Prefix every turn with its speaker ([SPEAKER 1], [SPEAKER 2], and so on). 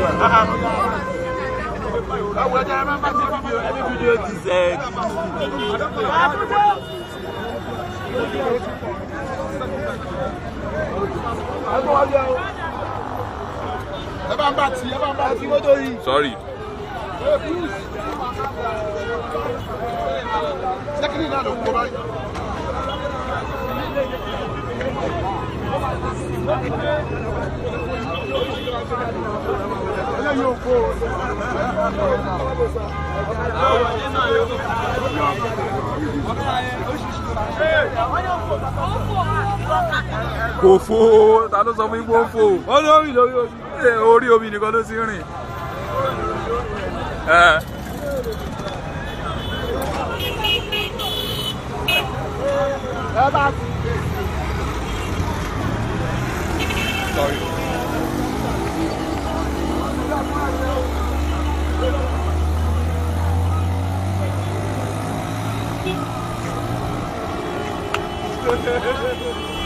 [SPEAKER 1] Àwọn ẹja ẹ máa bá ti fídíò ẹbí fídíò ti sẹ́ẹ̀dì.
[SPEAKER 2] ẹ bá ń bá tí ẹ bá ń bá tí mọ́tò yìí.
[SPEAKER 1] Sorry.
[SPEAKER 2] sẹ́kìrì náà ló ń kó báyìí. eléyìí ò kó o.
[SPEAKER 1] Kò fo ta ló sọ fún ipò fo wọ́n ló rìn lórí omi Ẹ, orí omi nìkan ló ti rìn. Ẹ.
[SPEAKER 2] ẹ bá tí.
[SPEAKER 1] Sorry.
[SPEAKER 2] Ẹ